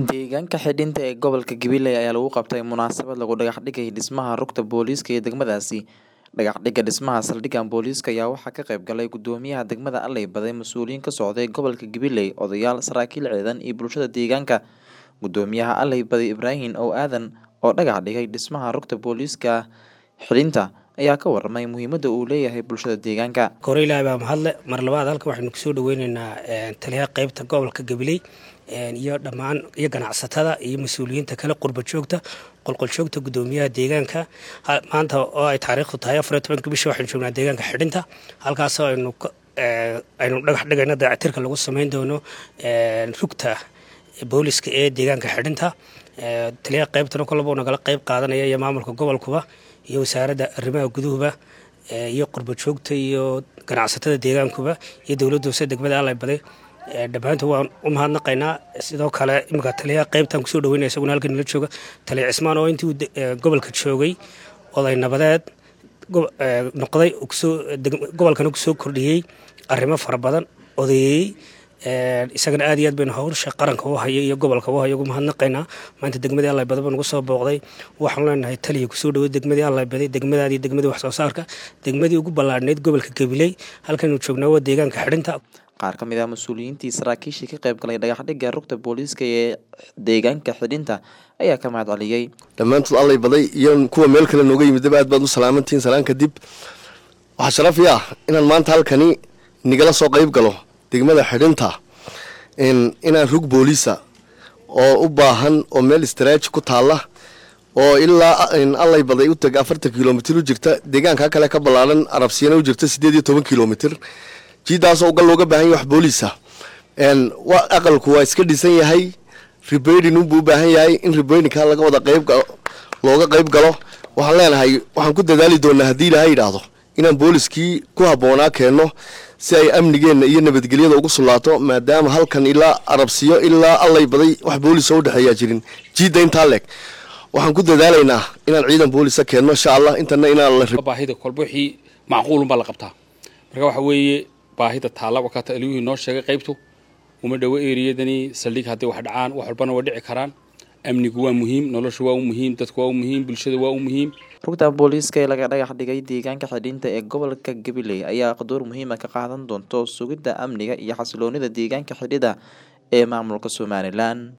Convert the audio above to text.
Deegaanka xidhinta ee gobolka Gabiley ayaa lagu qabtay munaasabad lagu dhagax dhigay dhismaha rugta booliiska ee degmadaasi. Dhagax dhigga dhismaha saldhigga booliiska ayaa waxaa ka qayb galay gudoomiyaha degmada Alley Baday, mas'uuliyiin ka socday gobolka Gabiley, odayaal, saraakiil ciidan iyo bulshada deegaanka. Gudoomiyaha Alley Baday Ibraahin Ow Aadan oo dhagax dhigay dhismaha rugta booliiska xidhinta ayaa ka warramay muhiimadda uu leeyahay bulshada deegaanka. Kore ilaahay baa mahadle mar labaad halka waxaynu kusoo dhaweyneynaa taliyaha qaybta gobolka Gabiley iyo dhammaan iyo ganacsatada iyo mas-uuliyiinta kale qurba joogta qolqol joogta gudoomiyaha deegaanka maanta oo ay taariikhdu tahay afar iyo tobanka bisha waxaynu joognaa deegaanka xidhinta halkaasoo aynu aynu dhagax dhigayno dayactirka lagu sameyn doono rugta booliska ee deegaanka xidhinta taliyaha qaybtana kolaba uu nagala qayb qaadanaya iyo maamulka gobolkuba iyo wasaaradda arrimaha guduhuba iyo qurba joogta iyo ganacsatada deegaankuba iyo dowladda hoose degmada Alley Baday dhammaantood waan u mahadnaqaynaa sidoo kale iminka taliyaha qaybtan kusoo dhaweynaya isaguna halkan nala jooga taliya cismaan oo intii uu gobolka joogay oday nabadeed noqday kusoo gobolkana kusoo kordhiyey arrimo fara badan odayeeyey isagana aad iyo aad baynu hawsha qaranka u hayo iyo gobolka u hayo ugu mahadnaqaynaa maanta degmadii Alley Baday baa nagu soo booqday waxaan leenahay taliya kusoo dhaweey degmadii Alley Baday degmadaadii degmadii wax soo saarka degmadii ugu ballaadhneyd gobolka Gabiley halkanu joognaa waa deegaanka xidhinta qaar ka mid ah mas-uuliyiintii saraakiishii ka qayb galay dhagax dhigga rugta booliiska ee deegaanka xidhinta ayaa ka mahad celiyey dhammaantood Alley Baday iyo kuwa meel kale nooga yimidaba aad baad u salaamantihiin salaan kadib waxaa sharaf ii ah inaan maanta halkani nigala soo qayb galo degmada xidhinta inaan rug booliisa oo u baahan oo meel istaraaji ku taalla oo ilaa Alley Baday u tag afartan kilomitir u jirta deegaanka kale ka ballaaran arabsiyana u jirta sideed iyo toban kilomitir jiidaasoo uga looga baahan yahay wax booliisa aqalku waa iska dhisan yahay rebaydin unbuu u baahan yahay in rebaydinka laga wada qayb looga qayb galo waxaan leenahay waxaan ku dadaali doonaa haddii ilaahay yidhaahdo inaan booliskii ku habboonaa keenno si ay amnigeenna iyo nabadgelyada ugu sullaato maadaama halkan ilaa arabsiyo ilaa Alley Baday wax booliisa u dhexeeyaa jirin jiidda intaa leeg waxaan ku dadaalaynaa inaan ciidan boolisa keenno insha allah intana inaan la baahida kolba wixii macquulun baa la qabtaa marka waxa weeye baahida taalla wakata aliyuhii noo sheegay qaybtu uma dhowo eriyadani saldhig hadday wax dhacaan wax walbana way dhici karaan amnigu waa muhiim noloshu waa u muhiim dadku waa u muhiim bulshada waa u muhiim rugta booliiska ee laga dhagax dhigay deegaanka xidhinta ee gobolka Gabiley ayaa door muhiim ah ka qaadan doonto sugidda amniga iyo xasiloonida deegaanka xidhida ee maamulka Somaliland